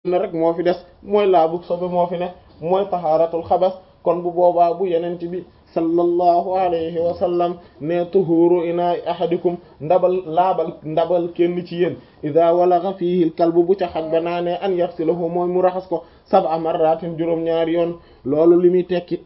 ne rek moo fi des mooy laabu sobe moo fi ne mooy tahaaratul xabas kon bu boobaa bu yenent bi sallallahu alayhi wa sallam ne tuhuru ina ahadikum ndabal laabal ndabal kenn ci yéen ida walagha fihi al kalbu bu ca xaj ba naanee an yaxsilahu mooy mu raxas ko sab'a marratin juróom-ñaari yoon loolu li muy tekki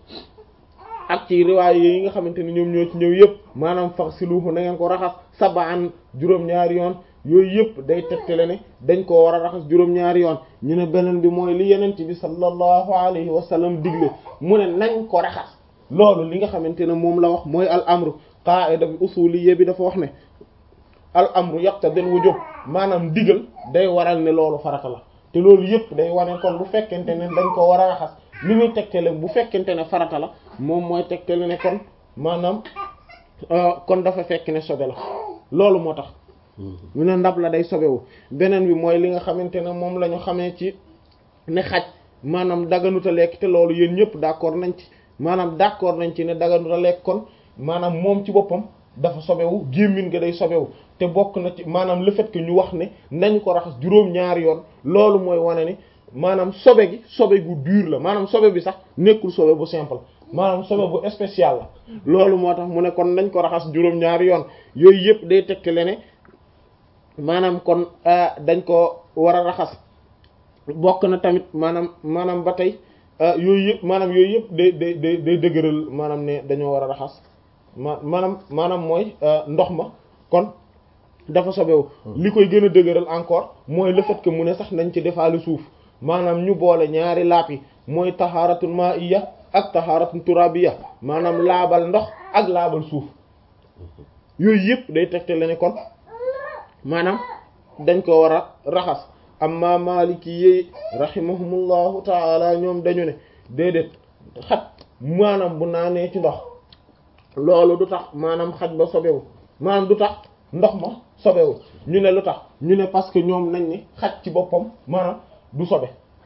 ak ci riwaay yi nga xamante ne ñoom ñoo ci ñëw yëpp maanaam faghsiluhu na ngeen ko raxas sab'an juróom-ñaari yoon yooyu yëpp day tegtale ne dañ koo war a raxas juróom-ñaari yoon ñu ne beneen bi mooy li yenent bi sallallahu alayhi wa sallam digle mu ne nañ ko raxas loolu li nga xamante ne moom la wax mooy al amru qaida bi usuliyya bi dafa wax ne al amru yaqtadil wujub maanaam digal day waral ne loolu farata la te loolu yëpp day wane kon bu fekkente ne dañ ko war a raxas li muy tegtale bu fekkente ne farata la moom mooy tegtale ne kon maanaam kon dafa fekk ne sobe la loolu moo tax mu ne ndab la day sobewu beneen bi mooy li nga xamante ne moom la ñu xamee ci ne xaj maanaam daganuta lekk te loolu yéen ñëpp d'accord nañ ci maanaam d'accord nañ ci ne daganuta lekk kon maanaam moom ci boppam dafa sobewu gémmin nga day sobewu te bokk na ci maanaam le fait que ñu wax ne nañ ko raxas juróom-ñaari yoon loolu mooy wane ni maanaam sobe gi sobe gu dur la maanaam sobe bi sax nekkul sobe bu simple maanaam sobe bu spécial la loolu moo tax mu ne kon nañ ko raxas juróom-ñaari yoon yooyu yëpp day tegtale ne maanaam kon dañ ko war a raxas bokk na tamit maanaam maanaam ba tey yooyu yëpp maanaam yooyu yëpp day day day day dëgëral maanaam ne dañoo war a raxas ma maanaam maanaam mooy ndox ma kon dafa sobewu li koy gën a dëgëral encore mooy le fait que mu ne sax nañ ci defaale suuf maanaam ñu boole ñaari laap yi mooy tahaaratul ma'iyya ak tahaaratul turabiyya maanaam laabal ndox ak laabal suuf yooyu yëpp day tegte la ne kon maanaam dañ ko war a raxas amma maliki yi rahimahumullahu taala ñoom dañu ne déedéet xaj maanaam bu naanee ci ndox loolu du tax maanaam xaj ba sobewu maanaam du tax ndox ma sobewu ñu ne lu tax ñu ne parce que ñoom nañ ni xaj ci boppam maanaam du sobe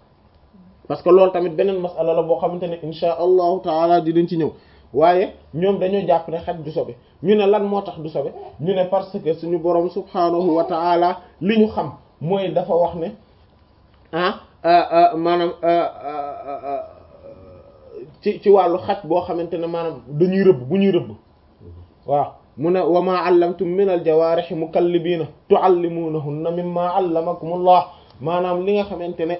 parce que loolu tamit beneen masala la boo xamante ne insha allahu taala di dañ ci ñëw waaye ñoom dañoo jàpp ne xaj du sobe ñu ne lan moo tax du sobe ñu ne parce que suñu borom subhanahu wa taala li ñu xam mooy dafa wax ne ah maanaam ci ci wàllu xaj boo xamante ne maanaam dañuy rëbb bu ñuy rëbb waaw mu ne wa ma allamtum min al jawaarih mukallibiina tuallimuunahunna mimma allamakumullah maanaam li nga xamante ne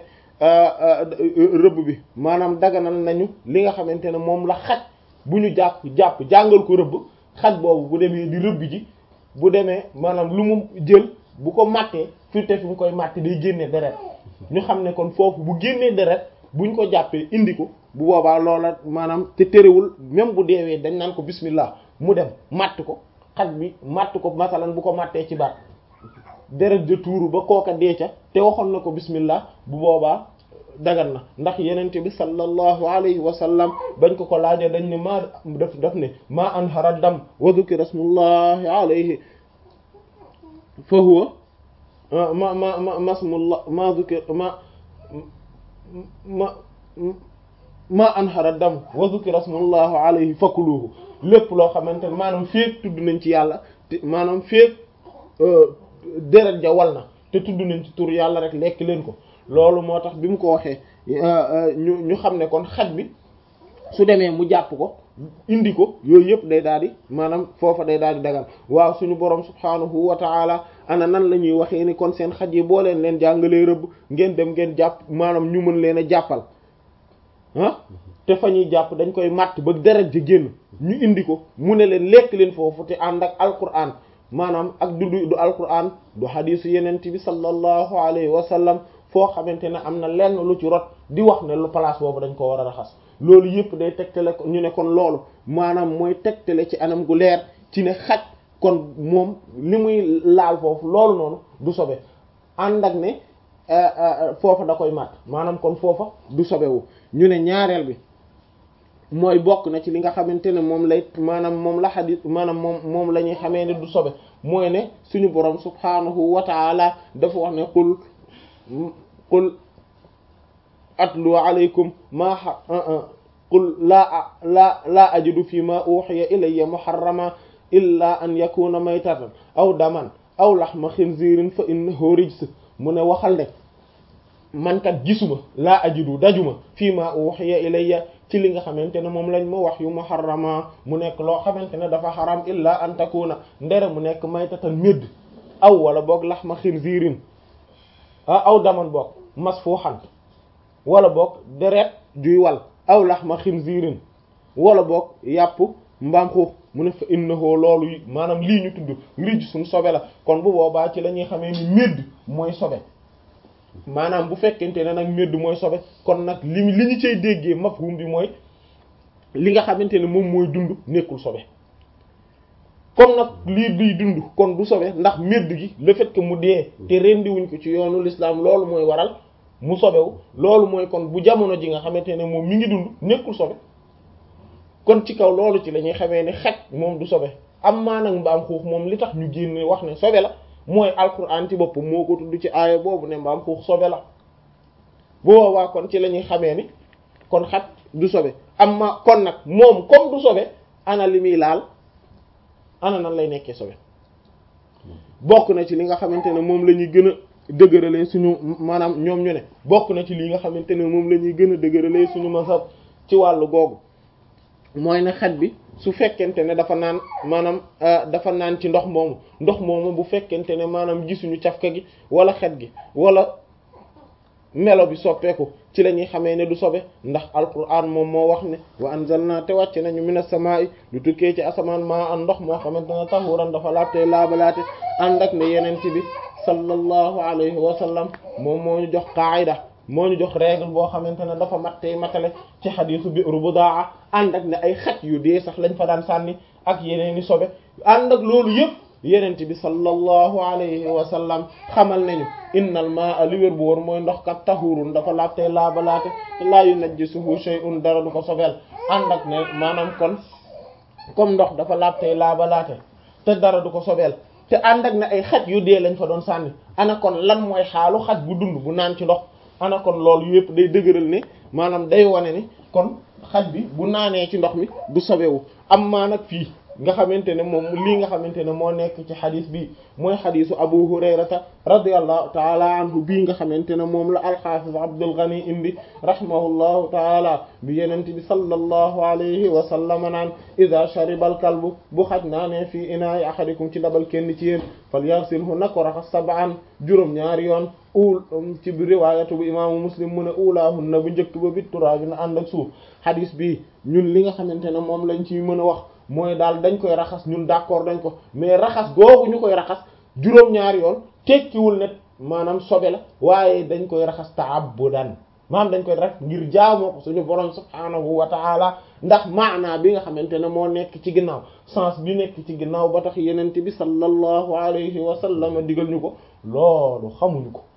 rëbb bi maanaam daganal nañu li nga xamante ne moom la xaj bu ñu jàpp jàpp jàngal ko rëbb xaj boobu bu demee di rëbb ji bu demee maanaam lu mu jël bu ko màttee fi te fi mu koy màtte day génnee deret ñu xam ne kon foofu bu génnee deret buñ ko jàppee indi ko bu boobaa loola maanaam te terewul même bu deewee dañ naan ko bismillah mu dem màtt ko xaj bi màtt ko masalan bu ko màttee ci baat deret de tuuru ba kooka dee ca te waxoon na ko bismillah bu boobaa dagan na ndax yenente bi sallallahu alayhi wa sallam bañ ko ko laajee dañ ne maa daf daf ne maa anhara dam wa dhukira smullahi alayhi fa huwa ma ma ma masmullah ma dhukira ma ma ma anhara dam wa dhukira smullahi alayhi fakuluhu lépp loo xamante ne maanaam féeg tudd nañ ci yàlla te maanaam féeg deret ja wal na te tudd nañ ci tur yàlla rek lekk leen ko loolu moo tax bi mu ko waxee ñu ñu xam ne kon xaj bi su demee mu jàpp ko indi ko yooyu yëpp day daal di maanaam foofa day daal di dagal waaw suñu borom subhaanahu wa taala ana nan la ñuy waxee ni kon seen xaj yi boo leen leen jàngalee rëbb ngeen dem ngeen jàpp maanaam ñu mën leen a jàppal ah te fa ñuy jàpp dañ koy màtt ba deret ja génn ñu indi ko mu ne leen lekk leen foofu te ànd ak alquran maanaam ak du du alquran du xadiisu yenent bi sallallahu alayhi wa sallam foo xamante ne am na lenn lu ci rot di wax ne lu place boobu dañ ko war a raxas loolu yëpp day tegtale ko ñu ne kon loolu maanaam mooy tegtale ci anam gu leer ci ne xaj kon moom li muy laal foofu loolu noonu du sobe ànd ak ne foofa da koy màtt maanaam kon foofa du sobewu ñu ne ñaareel bi mooy bokk na ci li nga xamante ne moom lay maanaam moom la xadis maanaam moom moom la ñuy xamee ne du sobe mooy ne suñu borom subhaanahu wa taala dafa wax ne qul qul atlu alaykum ma qul laa la laa ajidu fi ma uhiya ilayya muharrama illa an yakuna maytatan aw daman aw laxma xinzirin fa innahu rijs mu ne waxal ne man kat gisuma laa ajidu dajuma fii ma uhiya ilayya ci li nga xamante ne moom lañ ma wax yu muharrama mu nekk loo xamante ne dafa xaram illa an takuna ndere mu nekk maytatan médd aw wala boog laxma xinziirin aw daman boog masfuuxan wala boog deret juy wal aw laxma xinziirin wala boog yàpp mbaam xuux mu ne fa innahu loolu maanaam lii ñu tudd rij suñ sobe la kon bu boobaa ci la ñuy xamee ni médd mooy sobe maanaam bu fekkente ne nag médd mooy sobe kon nag li li ñu cay déggee mafhum bi mooy li nga xamante ne moom mooy dund nekkul sobe comme nag lii liy dund kon du sobe ndax médd gi le fait que mu dee te rendiwuñ ko ci yoonu l'islam loolu mooy waral mu sobewu loolu mooy kon bu jamono ji nga xamante ne moom mi ngi dund nekkul sobe kon ci kaw loolu ci la ñuy xamee ne xaj moom du sobe am maa nag mbaam xuux moom li tax ñu génne wax ne sobe la mooy alquran ci boppam moo ko tudd ci aaya boobu ne mbaam xuux sobe la bu boobaa kon ci la ñuy xamee ni kon xaj du sobe am ma kon nag moom comme du sobe ana li muy laal ana nan lay nekkee sobe bokk na ci li nga xamante ne moom la ñuy gën a dëgëralee suñu maanaam ñoom ñu ne bokk na ci li nga xamante ne moom la ñuy gën a dëgëralee suñu mazhab ci wàllu googu mooy ne xaj bi su fekkente ne dafa naan maanaam dafa naan ci ndox moomu ndox moomu bu fekkente ne maanaam gisuñu cafka gi wala xet gi wala melo bi soppeeku ci la ñuy xamee ne du sobe ndax alquran moom moo wax ne wa anzalna te wàcce nañu minas samaa'i lu tukkee ci asamaan maa an ndox moo xamante ne tahuran dafa laabtee laabalaate ànd ak ne yeneen ci bi sallallahu alayhi wa sallam moom moo ñu jox qaayida moo ñu jox règle boo xamante ne dafa mattee matale ci xadiisu bi'ru budaa ànd ak ne ay xaj yu dee sax lañ fa daan sànni ak yeneen i sobe ànd ak loolu yëpp yenent bi sallallahu alayhi wa sallam xamal nañu innal maa'a li wér bu wóor mooy ndox kat tahurun dafa laabtee laabalaate laa yunajjisuhu shay'un dara du ko sobeel ànd ak ne maanaam kon comme ndox dafa laabtee laabalaate te dara du ko sobeel te ànd ak ne ay xaj yu dee lañ fa doon sànni ana kon lan mooy xaalu xaj bu dund bu naan ci ndox ana kon loolu yëpp day dëgëral ne maanaam day wane ni kon xaj bi bu naanee ci ndox mi du sobewu am maa nag fii nga xamante ne moom lii nga xamante ne moo nekk ci xadis bi mooy xadisu abu hurayrata radiallahu taala anhu bii nga xamante ne moom la alxaafis abdul ghani indi rahimahullahu taala bi yenente bi sallallahu alayhi wa sallam naan ida shariba al kalbu bu xaj naanee fii inaayi ahadikum ci dabal kenn ci yéen fal yaxsilhu na ko raxas sab'an juróom ñaari yoon uul ci bi riwaayatu bu imaamu muslim mu ne uulaahun na bu njëkk ba bit turaabi na ànd ak suuf xadis bi ñun li nga xamante ne moom lañ ci mën a wax mooy daal dañ koy raxas ñun d'accord dañ ko mais raxas googu ñu koy raxas juróom-ñaari yoon tekkiwul ne maanaam sobe la waaye dañ koy raxas ta'abbudan maanaam dañ koy rek ngir jaamoo ko suñu borom subhaanahu wa ta'ala ndax maanaa bi nga xamante ne moo nekk ci ginnaaw sens bi nekk ci ginnaaw ba tax yenente bi sallallahu alayhi wa sallam digal ñu ko loolu xamuñu ko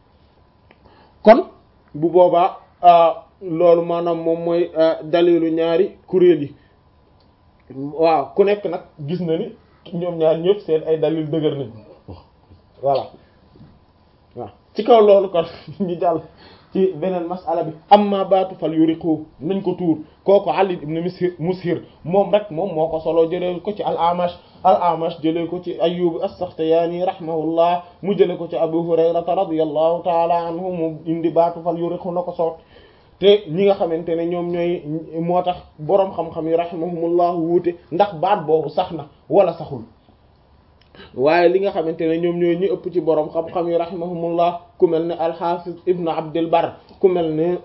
kon bu boobaa loolu maanaam moom mooy dalilu ñaari kuréel yi waaw ku nekk nag gis na ni ñoom ñaar ñëpp seen ay dalil dëgër nañ voilà waaw ci kaw loolu kon ñu jàll ci beneen masala bi amma baatu fal yuriqu nañ ko tuur kooku Ali ibn Mushir moom rek moom moo ko solo jëlee ko ci al-Amash al-Amash jëlee ko ci Ayyub as-Sakhtiyani rahimahullah mu jëlee ko ci Abu Hurayrata radiyallahu ta'ala anhu mu indi baatu fal yuriqu na ko soot te ñi nga xamante ne ñoom ñooy moo tax boroom xam-xam yi rahimahumullah wuute ndax baat boobu sax na wala saxul waaye li nga xamante ne ñoom ñooy ñi ëpp ci boroom xam-xam yi rahimahumullah ku mel ne al-Hafiz Ibn Abdul Barr ku mel ne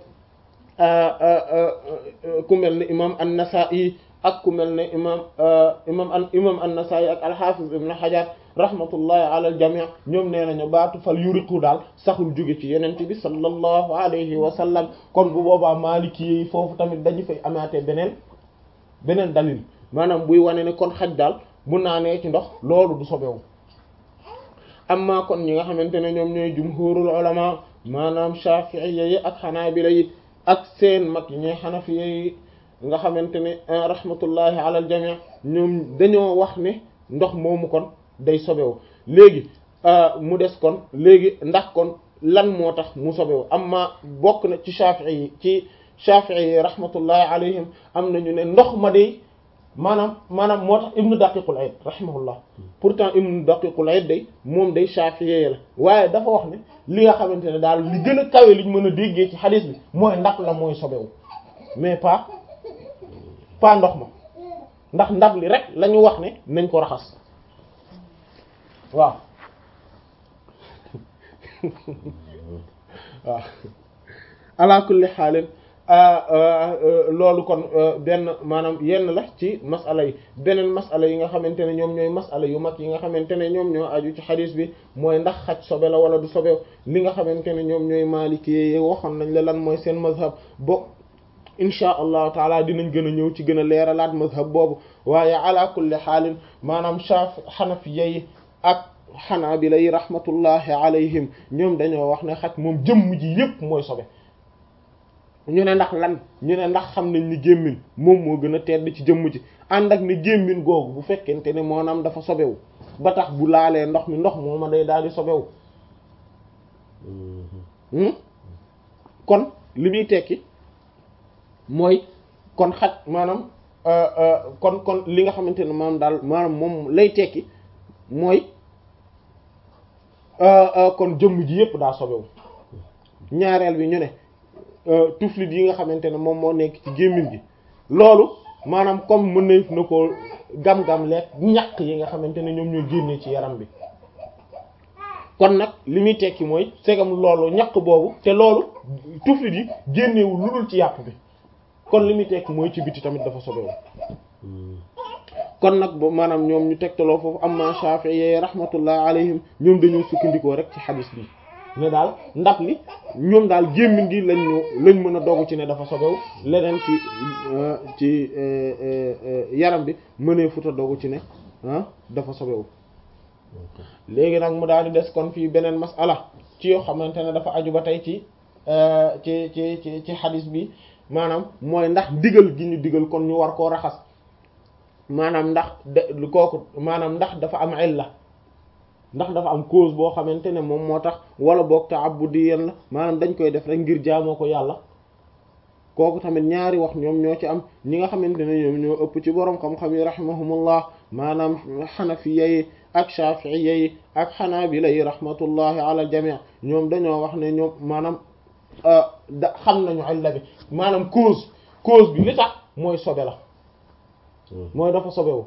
ku mel ne imam an-Nasa'i ak ku mel ne imam imam an imam an-Nasa'i ak al-Hafiz Ibn Hajar rahmatullahi ala al-jami' ñoom nee nañu baatu fal yuriqu daal saxul jóge ci yenent bi sallallahu alayhi wa sallam kon bu boobaa maliki yi foofu tamit dañu fay amaatee beneen beneen dalil maanaam buy wane ne kon xaj daal bu naanee ci ndox loolu du sobewu amma kon ñi nga xamante ne ñoom ñooy jumhurul ulama maanaam shafi'iyya yi ak hanabila yi ak seen mag yi ñooy hanafiya yi nga xamante ne rahmatullahi ala al jami' ñoom dañoo wax ne ndox moomu kon day sobewu léegi mu des kon léegi ndax kon lan moo tax mu sobewu amma bokk na ci shafi'i yi ci shafi'i yi rahmatullahi alayhim am nañu ne ndox ma day maanaam maanaam moo tax ibnu daqiqul ayd rahimahullah pourtant ibnu daqiqul ayd day moom day shafi'i la waaye dafa wax ne li nga xamante ne daal li gën a kawe liñ mën a déggee ci xadis bi mooy ndab la mooy sobewu mais pas pas ndox ma ndax ndab li rek la ñu wax ne nañ ko raxas waaw waaw ala kulli xaalin loolu kon benn maanaam yenn la ci masala yi beneen masala yi nga xamante ne ñoom ñooy masala yu mag yi nga xamante ne ñoom ñoo aju ci xadis bi mooy ndax xaj sobe la wala du sobe li nga xamante ne ñoom ñooy maliki yi waxoon nañ la lan mooy seen mazhab bo insha allahu taala dinañ gën a ñëw ci gën a leeralaat mazhab boobu waaye ala kulli xaalin maanaam shaf xanafiya yi ak xanaabila yi rahmatullahi alayhim ñoom dañoo wax ne xaj moom jëmm ji yépp mooy sobe ñu ne ndax lan ñu ne ndax xam nañ ni gémmin moom moo gën a tedd ci jëmm ji ànd ak ne gémmin googu bu fekkente ne moonaam dafa sobewu ba tax bu laalee ndox mi ndox mooma day daal di sobewu kon li muy tekki mooy kon xaj maanaam kon kon li nga xamante ne maanaam daal maanaam moom lay tekki mooy kon jëmm ji yépp daa sobewu ñaareel bi ñu ne tuflit yi nga xamante ne moom moo nekk ci gémmiñ gi loolu maanaam comme mën na na ko gam-gam lekk ñaq yi nga xamante ne ñoom ñoo génnee ci yaram bi kon nag li muy tekki mooy segam loolu ñaq boobu te loolu tuflit yi génnewul lu dul ci yàpp bi kon li muy tekki mooy ci biti tamit dafa sobewu kon nag ba maanaam ñoom ñu tegtaloo foofu amma Shafi'i rahmatullah alayhim ñoom dañoo sukkandikoo rek ci xadis bi ne daal ndab li ñoom daal gémmiñ gi lañ ñu lañ mën a dogu ci ne dafa sobewu leneen ci ci yaram bi mënee futa dogu ci ne dafa sobewu léegi nag mu daal di des kon fii beneen masala ci yoo xamante ne dafa aju ba tey ci ci ci ci ci xadis bi maanaam mooy ndax digal gi ñu digal kon ñu war koo raxas maanaam ndax de kooku maanaam ndax dafa am illa ndax dafa am cause boo xamante ne moom moo tax wala boog ta'abbudiyan la maanaam dañ koy def rek ngir jaamoo ko yàlla kooku tamit ñaari wax ñoom ñoo ci am ñi nga xamante ne ñoom ñoo ëpp ci borom xam-xam yi rahimahumullah maanaam xanafiya yi ak shafi'iyya yi ak xanaabila yi rahmatullahi ala al-jami' ñoom dañoo wax ne ñoom maanaam da xam nañu illa bi maanaam cause cause bi li tax mooy sobe la mooy dafa sobewu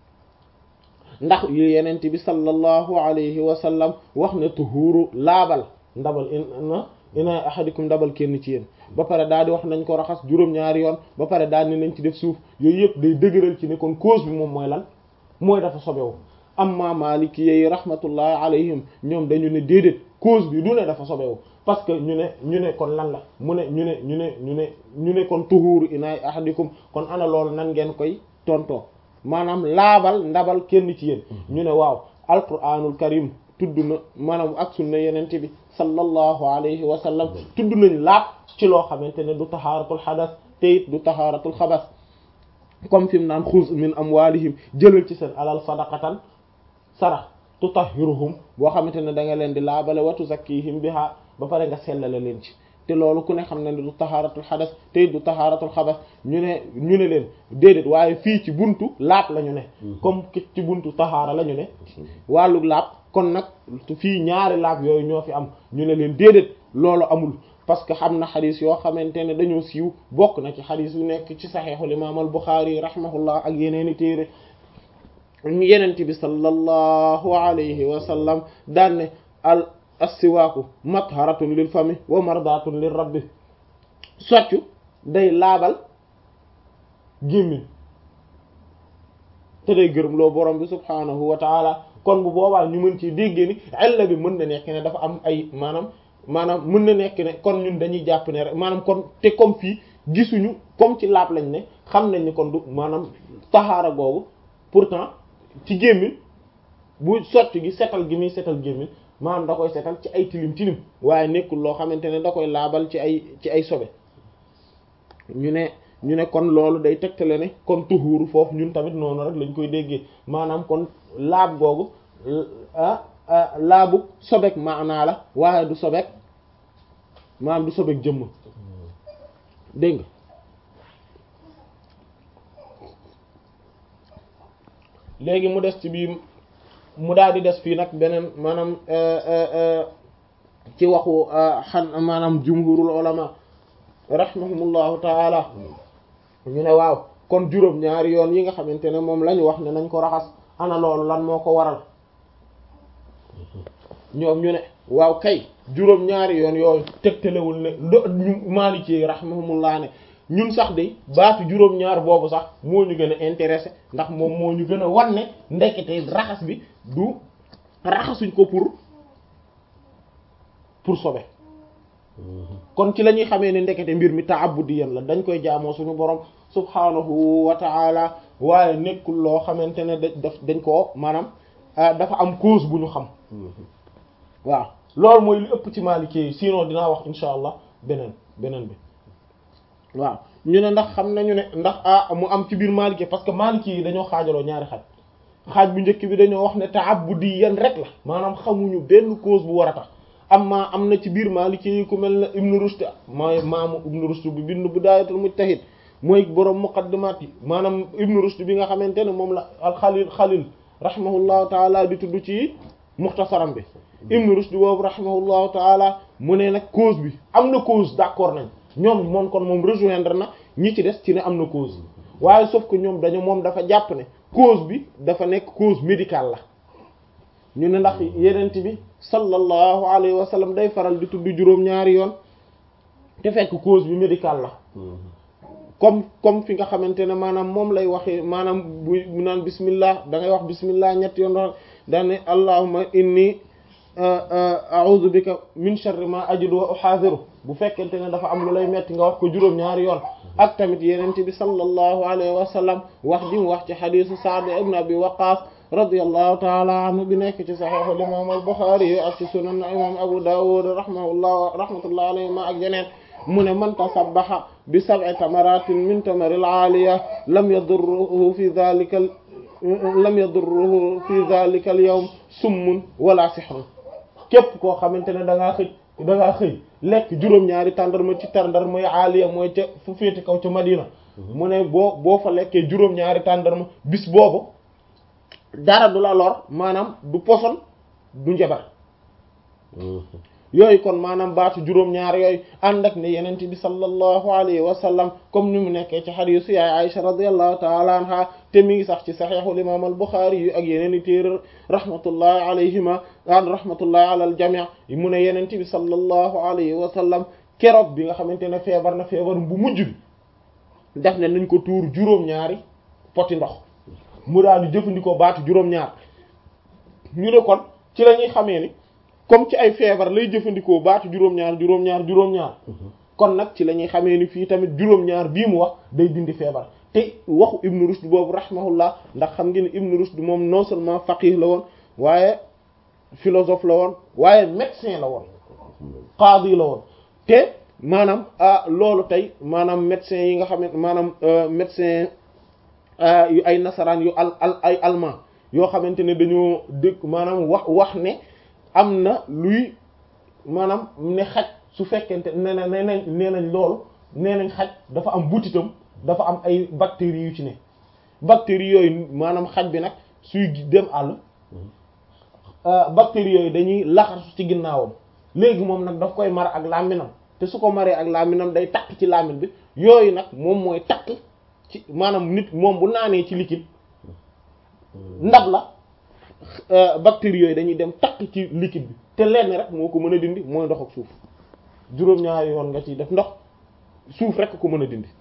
ndax yu yenent bi sallallahu alayhi wa sallam wax ne tuhuru laabal ndabal ina ina ahadikum ndabal kenn ci yéen ba pare daal di wax nañ ko raxas juróom-ñaari yoon ba pare daal ni nañ ci def suuf yooyu yëpp day dëgëral ci ne kon cause bi moom mooy lan mooy dafa sobewu amma maliki yi rahmatullahi alayhim ñoom dañu ne déedéet cause bi du ne dafa sobewu parce que ñu ne ñu ne kon lan la mu ne ñu ne ñu ne ñu ne ñu ne kon tuhuru ina ahadikum kon ana loolu nan ngeen koy tontoo maanaam laabal ndabal kenn ci yéen ñu ne waaw alquranul karim tudd na maanaam ak sunna yenente bi sallallahu alayhi wa sallam tudd nañ laab ci loo xamante ne du tahaaratul xadas te it du tahaaratul xabas comme fi mu naan xuz min amwalihim jëlal ci seen alal sadaqatan sarax tutahhiruhum boo xamante ne da nga leen di laabale wa tuzakkihim biha ba pare nga sellale leen ci te loolu ku ne xam ne du tahaaratul xadas te du tahaaratul xabas ñu ne ñu ne leen déedéet waaye fii ci buntu laab la ñu ne comme ci buntu tahaara la ñu ne wàllu laab kon nag fii ñaari laab yooyu ñoo fi am ñu ne leen déedéet loolu amul parce que xam na xadis yoo xamante ne dañoo siiw bokk na ci xadis yu nekk ci saxeexul imaam al Buxaari rahimahullah ak yeneeni téere yenent bi sallallahu alayhi wa sallam daan ne al assiwaaku matharatun lil fami wa mardatun lil rabbi soccu day laabal gémmiñ te day gërëm loo borom bi subhaanahu wa taala kon bu boobaa ñu mën ci déggee ni illa bi mën na nekk ne dafa am ay maanaam maanaam mën na nekk ne kon ñun dañuy jàpp ne rek maanaam kon te comme fii gisuñu comme ci laab lañ ne xam nañ ni kon du maanaam taxaara googu pourtant ci gémmiñ bu sotti gi setal gi muy setal gémmiñ maanaam da koy setal ci ay tilim tilim waaye nekkul loo xamante ne da koy laabal ci ay ci ay sobe ñu ne ñu ne kon loolu day tegtale ne kon tuhuuru foofu ñun tamit noonu rek lañ koy déggee maanaam kon laab googu laabu sobek maanaa la waaye du sobek maanaam du sobek jëmm dégg nga léegi mu des ci bii mu daal di des fii nag beneen maanaam ci waxu xan maanaam jumhurul ulama rahimahumullahu taala ñu ne waaw kon juróom ñaari yoon yi nga xamante ne moom la ñu wax ne nañ ko raxas ana loolu lan moo ko waral ñoom ñu ne waaw kay juróom ñaari yoon yooyu tegtalewul ne do ñu Maliki rahimahumullah ne ñun sax de baatu juróom ñaar boobu sax moo ñu gën a intéressé ndax moom moo ñu gën a wan ne ndekete raxas bi du raxasuñ ko pour pour sobe kon ci la ñuy xamee ne ndekete mbir mi ta'abbudiyan la dañ koy jaamoo suñu borom subhanahu wa ta'ala waaye nekkul loo xamante ne daf dañ koo maanaam dafa am cause bu ñu xam waaw loolu mooy li ëpp ci Maliki yi sinon dinaa wax insha allah beneen beneen bi waaw ñu ne ndax xam nañu ne ndax ah mu am ci biir Maliki parce que Maliki yi dañoo xaajaloo ñaari xaaj xaaj bu njëkk bi dañoo wax ne ta'abbudiyan rek la maanaam xamuñu benn cause bu war a tax amma am na ci biir Maliki yi ku mel ne Ibn Rushd mooy maamu Ibn Rushd bi bind Bidaayatul Mujtahid mooy borom muqaddimaat yi maanaam Ibn Rushd bi nga xamante ne moom la al Xalil Xalil rahimahullahu taala di tudd ci muxtasaram bi Ibn Rushd boobu rahimahullahu taala mu ne nag cause bi am na cause d'accord nañ ñoom moom kon moom rejoindre na ñi ci des ci ne am na cause waaye sauf que ñoom dañu moom dafa jàpp ne cause bi dafa nekk cause médicale la ñu ne ndax yenent bi sallallahu alayhi wa sallam day faral di tudd juróom-ñaari yoon te fekk cause bi médicale la comme comme fi nga xamante ne maanaam moom lay waxee maanaam bu bu naan bismillah da ngay wax bismillah ñetti yoon doon daane allahumma inni a'udhu bika min sharri ma ajidu wa uhadhiru bu fekkente ne dafa am lu lay metti nga wax ko juróom-ñaari yoon ak tamit yenent bi sallallahu alayhi wa sallam wax ji mu wax ci xadisu Sa'd ibn Abi Waqqas radiyallahu ta'ala anhu bi nekk ci sahih al-imam al-Bukhari ak ci sunan imam Abu Dawud rahimahullah rahmatullahi alayhima ak yeneen mu ne man tasabbaha bi sab'i tamaratin min tamaril aaliya lam yadurruhu fi dhalika lam yadurruhu fi dhalika al-yawm summun wala sihrun képp koo xamante ne da ngaa xëy da ngaa xëy lekk juróom-ñaari tàndarma ci tàndarma yi aaliya mooy ca fu féete kaw ca Madina mu ne boo boo fa lekkee juróom-ñaari tàndarma bis boobu dara du la lor maanaam du poson du njabar yooyu kon maanaam baatu juróom-ñaar yooyu ànd ak ne yenent bi sallallahu alayhi wa sallam comme ni mu nekkee ci hadiisu yaay Aisha radiyallahu ta'ala anha te mi ngi sax ci saxiixul imaam al Buxaari yu ak yeneen i téere rahmatullahi alayhima an rahmatullahi ala al jamii mu ne yenent bi sallallahu alayhi wa sallam keroog bi nga xamante ne feebar na feebar bu mujj bi def ne nañ ko tuur juróom-ñaari poti ndox mu daal di jëfandikoo baatu juróom-ñaar ñu ne kon ci la ñuy xamee ni comme ci ay feebar lay jëfandikoo baatu juróom-ñaar juróom-ñaar juróom-ñaar kon nag ci la ñuy xamee ni fii tamit juróom-ñaar bii mu wax day dindi feebar te waxu Ibn Rushd boobu rahimahullah ndax xam ngeen ne Ibn Rushd moom non seulement faqih la woon waaye philosophe la woon waaye médecin la woon qaadi la woon te maanaam ah loolu tey maanaam médecin yi nga xam ne maanaam médecin yu ay nasaraan yu al al ay allemand yoo xamante ne dañoo dëkk maanaam wax wax ne am na luy maanaam ne xaj su fekkente nee na nee nañ nee nañ loolu nee nañ xaj dafa am butitam dafa am ay bactéries yu ci ne bactéries yooyu maanaam xaj bi nag suy dem àll bactéries yooyu dañuy laxasu ci ginnaawam léegi moom nag daf koy mar ak làmminam te su ko maree ak làmminam day takk ci làmmin bi yooyu nag moom mooy takk ci maanaam nit moom bu naanee ci liquide ndab la bactéries yooyu dañuy dem takk ci liquide bi te lenn rek moo ko mën a dindi mooy ndox ak suuf juróom-ñaari yoon nga ciy def ndox suuf rek ko mën a dindi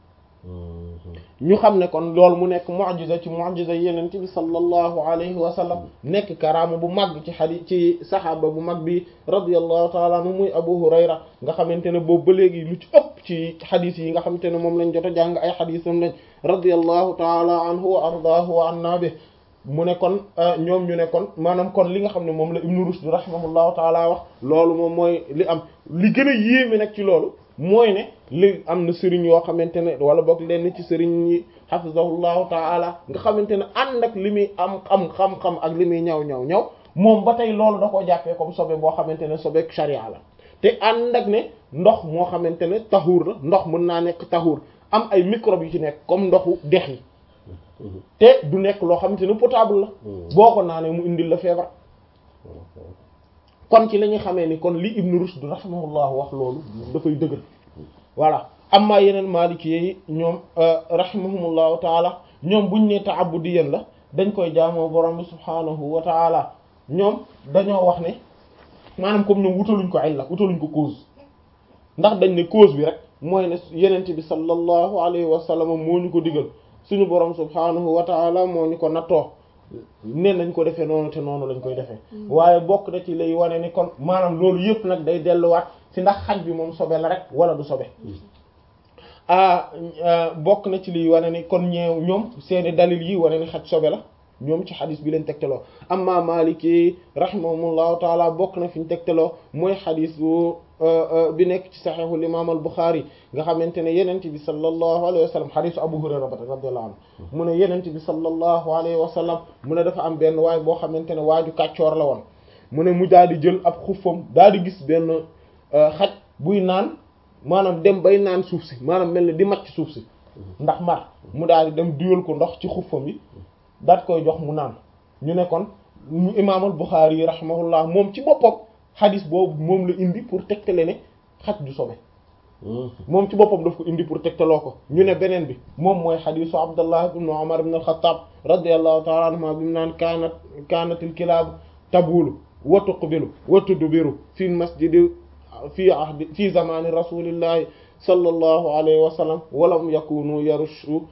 ñu xam ne kon loolu mu nekk mu'jiza ci mu'jiza yeneen bi sallallahu alayhi wa sallam nekk karaama bu mag ci xadi ci saxaaba bu mag bi radiyallahu taala anhu muy Abu Hurayra nga xamante ne boobu ba léegi lu ci ëpp ci xadis yi nga xamante ne moom lañ jot a jàng ay xadisam lañ radiyallahu taala anhu wa ardaahu wa anna bi mu ne kon ñoom ñu ne kon maanaam kon li nga xam ne moom la Ibn Rushd rahimahullahu taala wax loolu moom mooy li am li gën a yéeme nag ci loolu mooy ne li am na sëriñ yoo xamante ne wala boog lenn ci sëriñ yi hafizahullahu taala nga xamante ne ànd ak li muy am xam xam-xam ak li muy ñaw ñaw ñaw moom ba tey loolu da koo jàppee comme sobe boo xamante ne sobeek sharia la te ànd ak ne ndox moo xamante ne taxuur la ndox mën naa nekk taxuur am ay microbes yu ci nekk comme ndoxu dex yi te du nekk loo xamante ne potable la boo ko naanee mu indil la feebar kon ci la ñuy xamee ni kon li Ibn Rushd rahimahullah wax loolu dafay dëgër voilà amma yeneen maliki yi ñoom rahimahumullahu taala ñoom buñ ne ta'abbudiyan la dañ koy jaamoo borom bi subhaanahu wa taala ñoom dañoo wax ne maanaam comme ñoom wutaluñ ko illa wutaluñ ko cause ndax dañ ne cause bi rek mooy ne yenente bi sallallahu alayhi wa sallam moo ñu ko digal suñu borom subhaanahu wa taala moo ñu ko nattoo ne nañ ko defee noonu te noonu lañ koy defee waaye bokk na ci lay wane ni kon maanaam loolu yëpp nag day delluwaat ci ndax xaj bi moom sobe la rek wala du sobe ah bokk na ci liy wane ni kon ñeew ñoom seeni dalil yi wane ni xaj sobe la ñoom ci xadis bi leen tegtaloo amma maliki rahimahumullahu taala bokk na fi ñu tegtaloo mooy xadis bu bi nekk ci saxiixul imaam al buxaari nga xamante ne yenent bi sallallahu alayhi wa sallam xadisu abu hurayra ba radiyallahu anhu mu ne yenent bi sallallahu alayhi wa sallam mu ne dafa am benn waay boo xamante ne waaju kàccoor la woon mu ne mu daal di jël ab xuffam daal di gis benn xaj buy naan maanaam dem bay naan suuf si maanaam mel ni di macc suuf si ndax mar mu daal di dem duyal ko ndox ci xuffam yi daat koy jox mu naan ñu ne kon mu imaamal Buxaari yi rahimahullah moom ci boppam xadis boobu moom la indi pour tegtale ne xaj du sobe moom ci boppam daf ko indi pour tegtaloo ko ñu ne beneen bi moom mooy xadisu Abdullah ibn Umar ibn al-Khattab radiyallahu ta'ala anhuma bi mu naan kaanat kaanatil kilaabu tabulu wa tuqbilu wa tudbiru fi masjidi fi ahdi fi zamani rasulillahi sallallahu alayhi wa sallam walam yakunu yarushu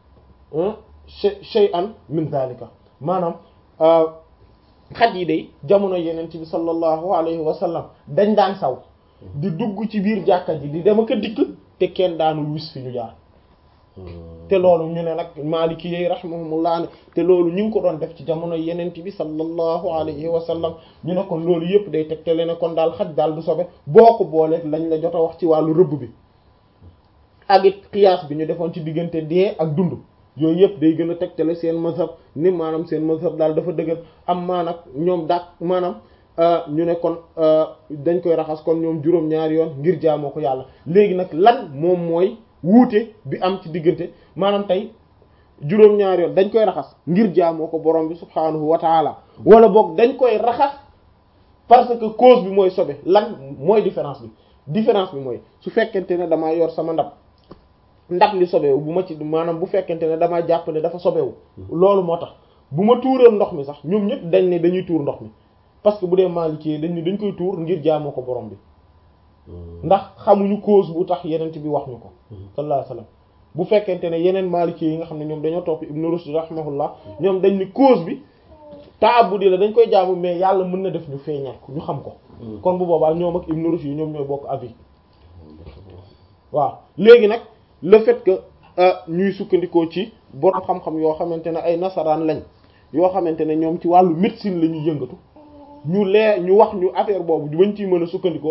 shay'an min dhalika maanaam xaj yi day jamono yenent bi sallallahu alayhi wa sallam dañ daan saw di dugg ci biir jàkka ji di dem ak a dikk te kenn daanul wis fi ñu jaar te loolu ñu ne nag maliki yi rahimahumullah ne te loolu ñu ngi ko doon def ci jamono yenent bi sallallahu alayhi wa sallam ñu ne kon loolu yëpp day tegtale ne kon daal xaj daal du sobe boo ko booleeg lañ la jot a wax ci wàllu rëbb bi ak it qiyaas bi ñu defoon ci diggante dee ak dund yooyu yëpp day gën a tegtale seen mazhab ni maanaam seen mazhab daal dafa dëgër am maa nag ñoom dak maanaam ñu ne kon dañ koy raxas kon ñoom juróom-ñaari yoon ngir jaamoo ko yàlla léegi nag lan moom mooy wuute bi am ci diggante maanaam tey juróom-ñaari yoon dañ koy raxas ngir jaamoo ko borom bi subhaanahu wa taala wala boog dañ koy raxas parce que cause bi mooy sobe lan mooy différence bi différence bi mooy su fekkente ne damaa yor sama ndab ndab li sobewu bu ma ci maanaam bu fekkente ne damaa jàpp ne dafa sobewu loolu moo tax bu ma tuuroon ndox mi sax ñoom ñëpp dañ ne dañuy tuur ndox mi parce que bu dee Maliki dañ ne dañ koy tuur ngir jaamoo ko borom bi ndax xamuñu cause bu tax yeneen bi wax ñu ko sallallahu alayhi wasallam bu fekkente ne yeneen Maliki yi nga xam ne ñoom dañoo topp Ibn Rushd rahimahullah ñoom dañ ni cause bi taabudi la dañ koy jaamu mais yàlla mën na def ñu feeñal ko ñu xam ko kon bu boobaa ñoom ak Ibn Rushd yi ñoom ñooy bokk avis waaw léegi nag le fait que ñuy sukkandikoo ci borom xam-xam yoo xamante ne ay nasaraan lañ yoo xamante ne ñoom ci wàllu médecine la ñuy yëngatu ñu lee ñu wax ñu affaire boobu bañ ciy mën a sukkandikoo